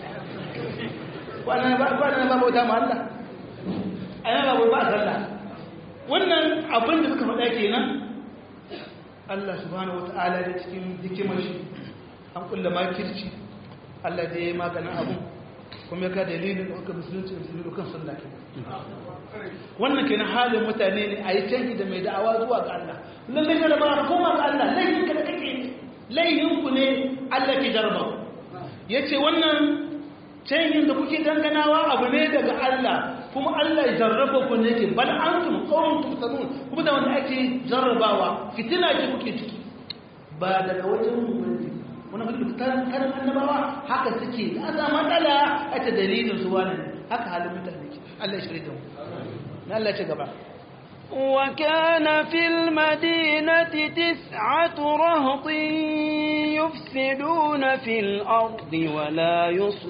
kwanan ba bauta ma Allah a yana ba ba sallah wannan abin da suka faɗa kenan Allah subhanahu wa ta'ala da cikin hikimar shi an kulla makirci Allah da ya yi maganin abin kuma ya ka dalilin da aka musulunci da musulunci kan sallah ke wannan ke na halin mutane ne a yi canji da mai da'awa zuwa ga Allah lallai ka da ba koma ga Allah laihin ka da kake laihin ku ne Allah ke jarba ya ce wannan canjin da kuke danganawa abu ne daga Allah kuma Allah ya jarraba ku ne ke bal antum qawmun tuftanun kuma da wanda ake jarrabawa fitina ce kuke ciki ba daga wajen mu bane wani hudu karan karan annabawa haka suke na za matsala a ta dalilin su wani haka halin mutane ke Allah ya shirya da mu na Allah ce gaba وكان في المدينة تسعة رهط يفسدون في الأرض ولا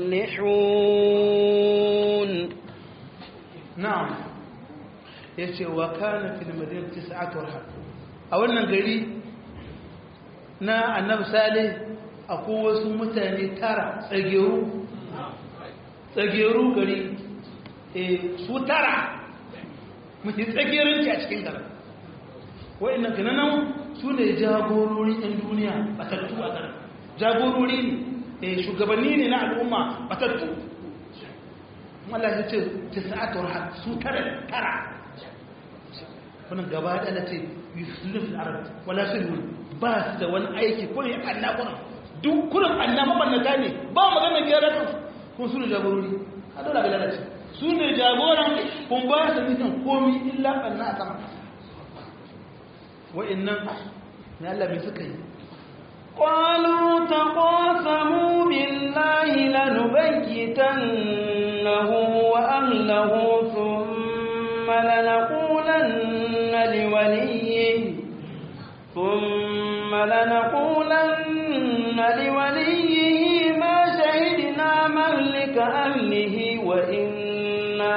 يصلحون na'am yace wa kana fil madinati tis'atu rahab a wannan gari na annabi salih akwai wasu mutane tara tsageru tsageru gari eh su tara muke tsagerinci a cikin garin wa'annan kananan su ne jagorori ɗan duniya batattu a garin jagorori ne shugabanni ne na al'umma batattu Allah ya ce tisa'atul haq su tara tara wannan gaba da na ce yusulun fil arab wala sulhun ba su da wani aiki ko ne Allah kuran duk kuran Allah mabannata ne ba magana gyara kan kun su ne jagorori a dole ga lalace su ne jagoran kun ba su nisan komi illa banna a sama wa'annan ne Allah mai suka yi قالوا تقاسموا بالله لنبيتنه وأهله ثم لنقولن لوليه ثم لنقولن لوليه ما شهدنا مهلك أهله وإنا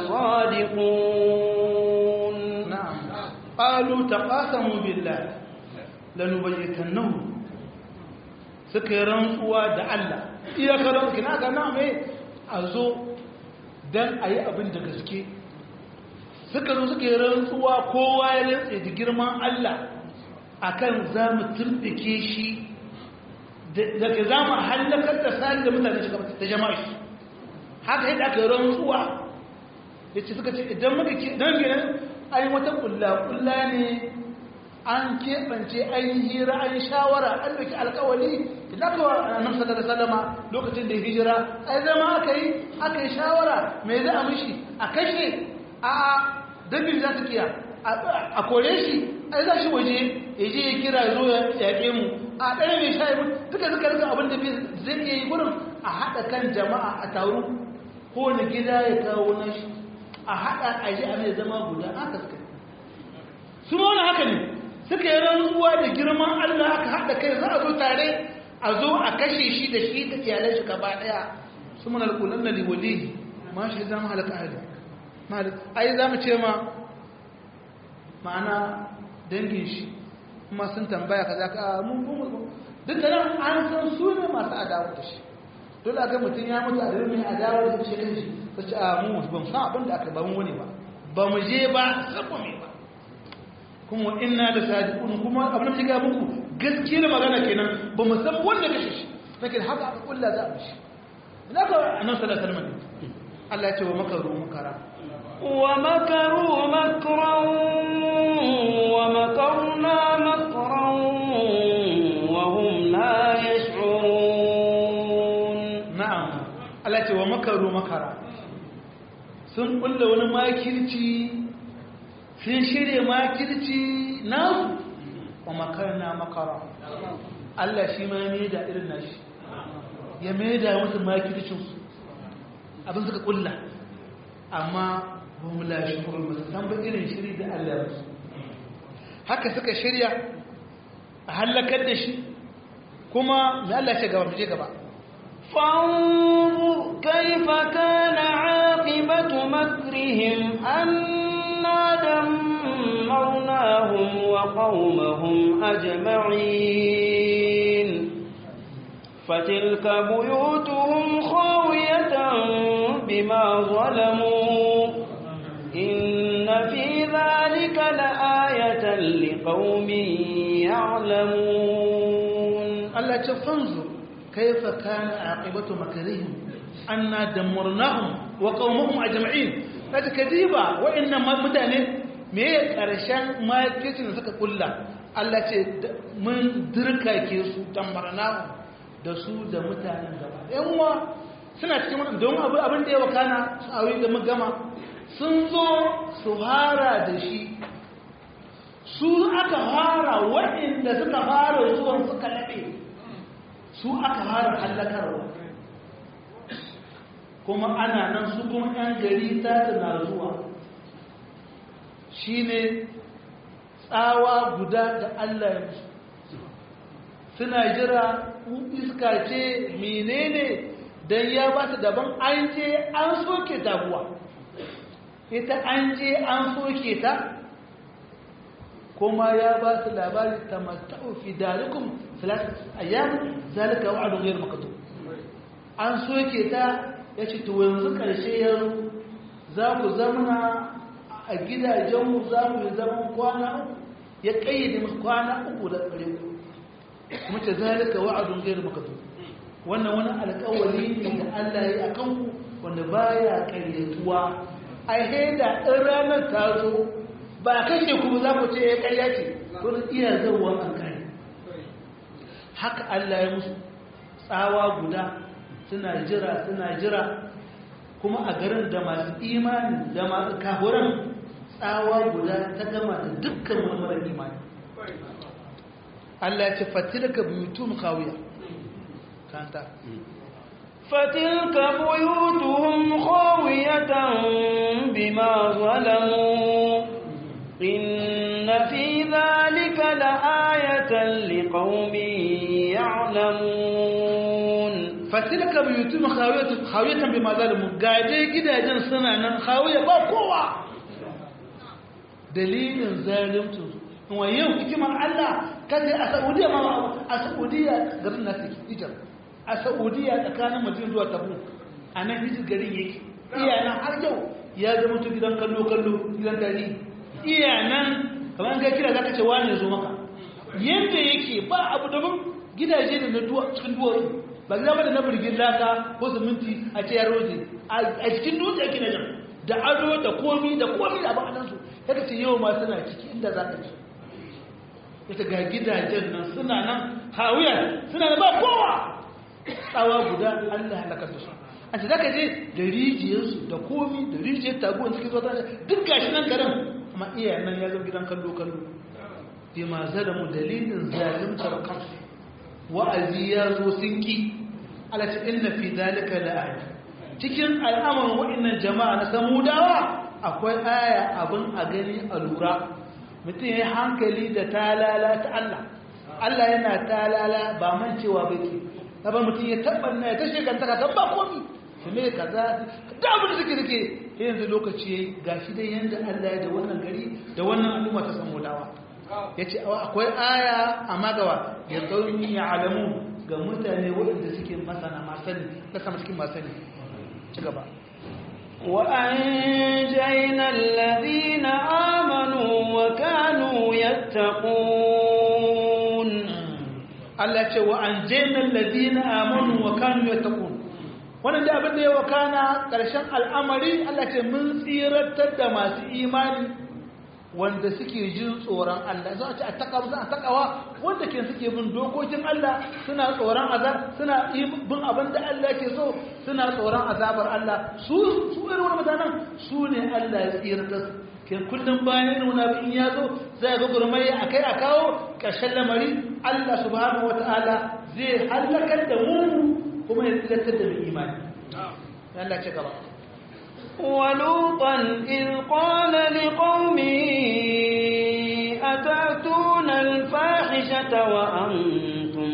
لصادقون نعم قالوا تقاسموا بالله لنبيتنه suka yi rantsuwa da Allah iyakar rantsuwa na gana mai a zo don a yi abin da gaske suka zo suka yi rantsuwa kowa ya rantse da girman Allah akan za mu turbike shi daga za mu hallakar da sani da mutane shiga da jama'a shi haka yadda aka yi rantsuwa ya ce suka ce idan muka ke don gina an yi wata kulla-kulla ne an keɓance an yi hira an yi shawara an ɗauki alkawali idan aka wa nan sallar salama lokacin da hijira ai zama aka yi aka yi shawara mai za a mishi a kashe a dabin za ta kiya a kore shi ai za shi waje ya je ya kira zo ya yaƙe mu a ɗaya mai sha yi duka suka rika abin da zai iya yi gudun a haɗa kan jama'a a taru kowane gida ya kawo nashi a haɗa a ji a mai zama guda aka suka su ma wani haka ne suka yi rantsuwa da girman Allah aka haɗa kai za a zo tare a zo a kashe shi da shi da iyalan shi gaba ɗaya su mana alƙulan na liwali ma shi zama halaka ahli ai za mu ce ma ma'ana dangin shi kuma sun tambaya ka za ka mun mun duk da nan an san su ne masu adawa da shi dole a ga mutum ya mutu a mai adawa da shi kan shi ta ce a mu ban san abin da aka ba mu wani ba ba mu je ba sabo me ba kuma inna da sadiqun kuma abin da ga muku gaskiyar magana kenan ba mu san wanda kashe shi lakin haka aka kulla za a shi ina ka annabi sallallahu alaihi wasallam Allah ya ce wa makaru makara wa makaru makran wa makarna makran wa hum la yash'urun Allah ce wa makaru makara sun kulla wani makirci sun shirya makirci nasu wa makarna makara Allah shi ma ya da irin nashi ya mai da musu makircinsu abin suka kulla amma ba mu lashe kuma ba san ba irin shiri da Allah ya musu haka suka shirya a hallakar da shi kuma mai Allah ce gaba je gaba فانظر كيف كان عاقبة مكرهم أنا دمرناهم وقومهم أجمعين فتلك بيوتهم خاوية بما ظلموا إن في ذلك لآية لقوم يعلمون Allah ce fanzur kaifa kana aqibatu makrihim anna damarnahum wa qaumahum ajma'in kaje kadiba wa'annan mutane me ya karshen makicin da suka kulla Allah ce mun dirkake su damarnahum da su da mutanen gaba yan uwa suna cikin wannan don abu abin da ya wakana su aure da magama sun zo su hara da shi su aka fara waɗanda suka fara zuwan suka laɓe su aka fara hallakarwa kuma ana nan su kuma ‘yan gari ta na zuwa shi ne tsawa guda da Allah ya musu suna jira iska ce menene don ya ba su daban an je an soke taguwa ita an je an soke ta kuma ya ba su labari ta mata'u fi dalikum salat ayyam zalika wa'du ghayr maktub an soke ta yace to yanzu karshe yaro za ku zamana a gidajen mu za ku zaman kwana ya kayyade musu kwana uku da kare ku kuma ta zalika wa'du ghayr maktub wannan wani alƙawari ne da Allah ya yi akan ku wanda baya ƙaryatuwa ai da in ranar ta zo ba kashe ku za ku ce ya karya ce wani iya zauwa an kare haka Allah ya musu tsawa guda suna jira suna jira kuma a garin da masu imani da masu kafuran tsawa guda ta gama da dukkan wani marar imani Allah ya ce fatilka buyutun kawiya kanta فتلك بيوتهم خاوية بما ظلموا إن في ذلك لآية لقوم يعلمون فتلك بيوتهم خاوية خاوية بما ظلموا قاعدة كده جن سنة خاوية بقوة دليل ظالمته هو يوم كما الله كذا السعودية ما السعودية قرنا تيجر السعودية كان مدينة zuwa Tabuk anan hijir garin yake iyanan har yau ya zama to gidan kallo kallo gidan dari iya nan kamar ga kira zaka ce wani zo maka yanda yake ba abu daban gidaje da na duwa cikin duwatsu ba gida ba da na birgin laka ko siminti a ce ya roje a cikin dutse ake na jan da ado da komi da komi da abin adansu yadda ce yau ma suna ciki inda za ka ci ita ga gidajen nan suna nan hawiya suna da ba kowa tsawa guda allah halakar da su a ce za ka je da rijiyarsu da komi da rijiyar taguwan cikin zuwa duk gashi nan garin amma iya nan ya zama gidan kallo kallo bi ma zalamu dalilin zalimtar kansu wa'azi ya zo sun ki alati inna fi dalika la'aya cikin al'amarin wa'annan jama'a na samudawa akwai aya abin a gani a lura mutum ya hankali da talala ta Allah Allah yana talala ba man cewa bake ba mutum ya tabbanna ya tashe kan taka kan ba komi su me kaza da abin da suke suke yanzu lokaci yayi gashi dai yanda Allah ya da wannan gari da wannan al'umma ta samudawa yace akwai aya amma gawa ya qaumi ya'lamu ga mutane waɗanda suke masana masani da sama cikin masani ci gaba وأنجينا الذين آمنوا وكانوا يتقون Allah ce wa an jainar ladina amanu wa kanu ya taƙun wannan da abin da ya wakana ƙarshen al'amari Allah ce mun tsiratar da masu imani wanda suke jin tsoron Allah za a ce a takawa suna takawa wanda ke suke bin dokokin Allah suna tsoron azab suna bin abin da Allah ke so suna tsoron azabar Allah su su irin wani mutanen su ne Allah ya tsira da su ke kullum bayan irin wani abin ya zo zai ga gurmai a kai a kawo ƙarshen lamari Allah subhanahu wataala zai halakar da mu kuma ya tsilatar da mu imani Allah ce gaba ولوطا إذ قال لقومه أتأتون الفاحشة وأنتم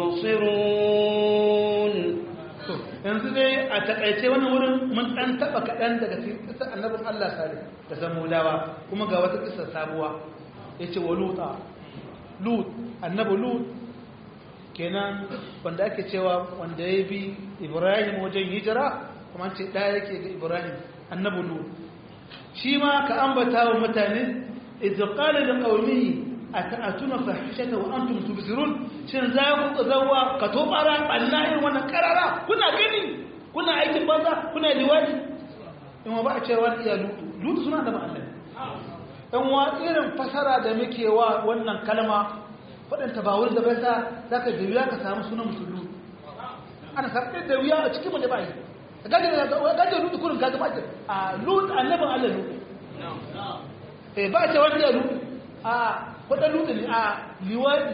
تبصرون yanzu dai a takaice wani wurin mun dan taba kaɗan daga cikin kisar annabin Allah sare da samulawa kuma ga wata kisar sabuwa yace wa luta lut annabi lut kenan wanda ake cewa wanda ya bi Ibrahim wajen hijira kuma ce ɗaya yake ga Ibrahim annabi lut shi ma ka ambata wa mutane idza qala li qaumihi ata'atuna fahishata wa antum tubsirun shin za ku zawa ka to bara banna irin wannan karara kuna gani kuna aikin banza kuna liwadi in ba a cewa iya lutu lutu suna da ma'ana dan wa irin fasara da muke wa wannan kalma fadanta ba wurin da bai sa zaka da wuya ka samu sunan musulmi ana sabbe da wuya a cikin mu da bai gaje gaje lutu kurin gaje ba a lutu annabin Allah lutu eh ba ce wani ya lutu a kwadon lutu ne a liwadi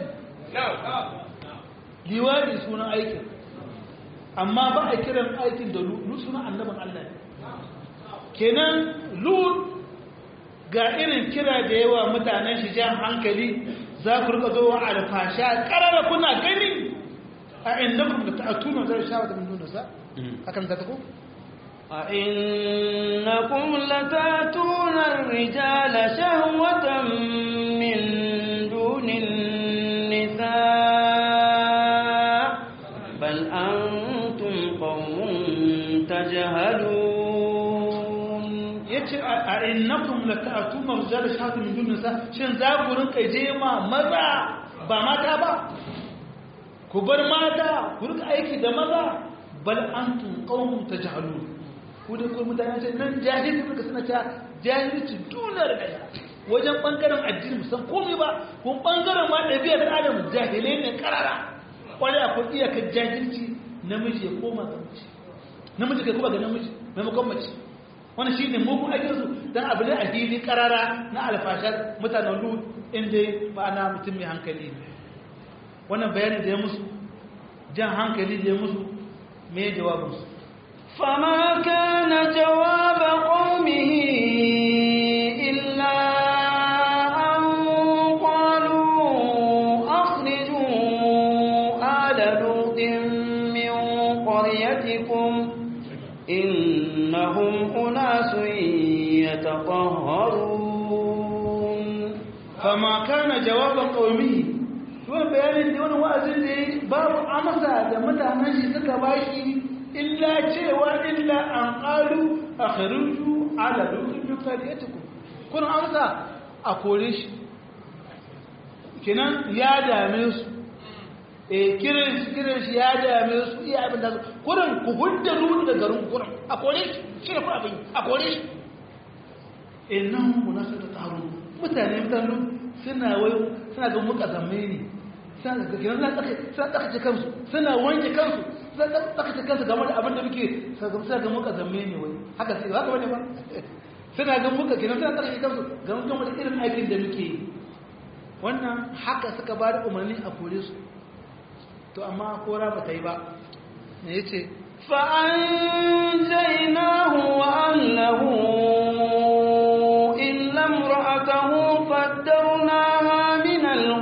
liwadi sunan aikin amma ba a kiran aikin da lutu sunan annabin Allah kenan lut ga irin kira da yawa mutanen shi jan hankali za ku rika zo alfasha karara kuna gani a innakum da ta'atuna zai shawa da min dunasa hakan za ta ko أئنكم لتاتون الرجال شهوة من دون النساء بل أنتم قوم تجهلون yace a innakum lata'tuna rijal shahatu min dun nisa shin za ku rinka jema maza ba mata ba ku bar mata ku rinka aiki da maza bal antum qaumun tajhalun ku da ku mutane ce nan jahili kuka suna ta jahilci dunar da wajen bangaren addini musan komai ba kun bangaren ma ɗabi'ar adam jahilai ne karara wani akwai iyakar jahilci namiji ya koma ga mace namiji kai kuma ga namiji maimakon mace wani shi ne mugun ajinsu don abu ne a fili karara na alfashar mutanen lut inda ba na mutum mai hankali wannan bayanin da ya musu jan hankali da ya musu mai jawabinsu فما كان جواب قومه إلا أن قالوا أخرجوا آل لوط من قريتكم إنهم أناس يتطهرون فما كان جواب قومه wani bayanin da wani wa'azin da ya babu amsa da mutanen shi suka bashi illa cewa illa an ƙalu a kharuju ala dukkan dukkan ya tuku kun amsa a kore shi kinan ya dame su e kiran shi kiran shi ya dame su iya abin da su kurin ku hudda nuni da garin kurin a kore shi shi ne kuma abin a kore shi innan munasu da taru mutane mutane suna wayo suna ga muka zamme ne suna ga kiran suna tsakace kansu suna wanke kansu tsakace kansu game da abin da muke suna ga muka zamme ne wai haka sai haka bane ba suna ga muka kiran suna tsakace kansu game da irin aikin da muke yi wannan haka suka ba da umarni a kore su to amma kora ba ta yi ba me yace فأنجيناه وأهله إلا امرأته قدرناها من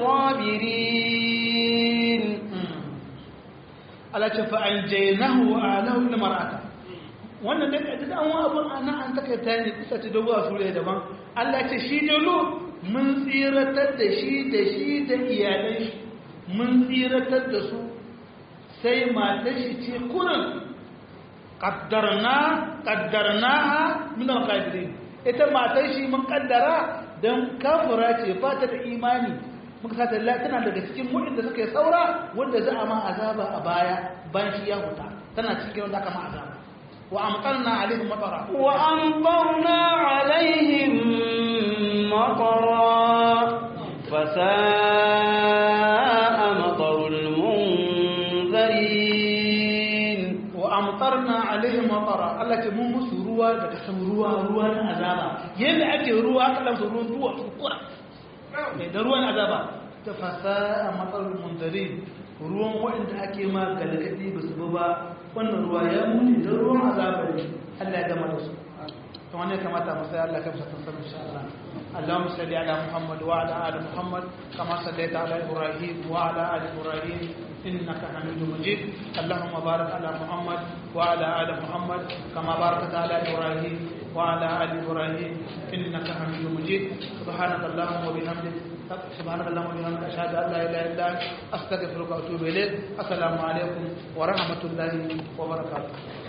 الغابرين Allah ce fa an jainahu wa alahu ila mar'ata wannan da kaji an wa abun ana an taka ta ne kusa ta dawo sura daban Allah ce shi ne lu mun tsiratar da shi da shi da iyalan shi mun tsiratar da su sai matar shi ce kurin qaddarna qaddarnaha min al-qadirin ita matar shi mun kaddara dan kafira ce ba ta da imani muka sata la tana daga cikin mu'in da suka yi saura wanda za a ma azaba a baya bayan shi ya huta tana cikin wanda aka ma azaba wa amtarna alaihim matara وأمطرنا عليهم مطرا فساء مطر المنذرين وأمطرنا عليهم مطرا Allah ce mun musu ruwa da ta san ruwa ruwa na azaba yadda ake ruwa aka lamsa ruwan duwa kura mai da ruwan azaba ta fasa a matsalar mundarin ruwan waɗanda ake ma galgadi ba su bi ba wannan ruwa ya muni da ruwan azaba ne Allah ya gama da su ta wani kamata mu sai Allah ka fi satan sanin insha Allah اللهم صل على محمد وعلى ال محمد كما صليت على ابراهيم وعلى ال ابراهيم انك حميد مجيد اللهم بارك على محمد وعلى ال محمد كما باركت على ابراهيم وعلى ال ابراهيم انك حميد مجيد سبحانك اللهم وبحمدك سبحانك اللهم وبحمدك اشهد ان لا اله الا انت استغفرك واتوب اليك السلام عليكم ورحمه الله وبركاته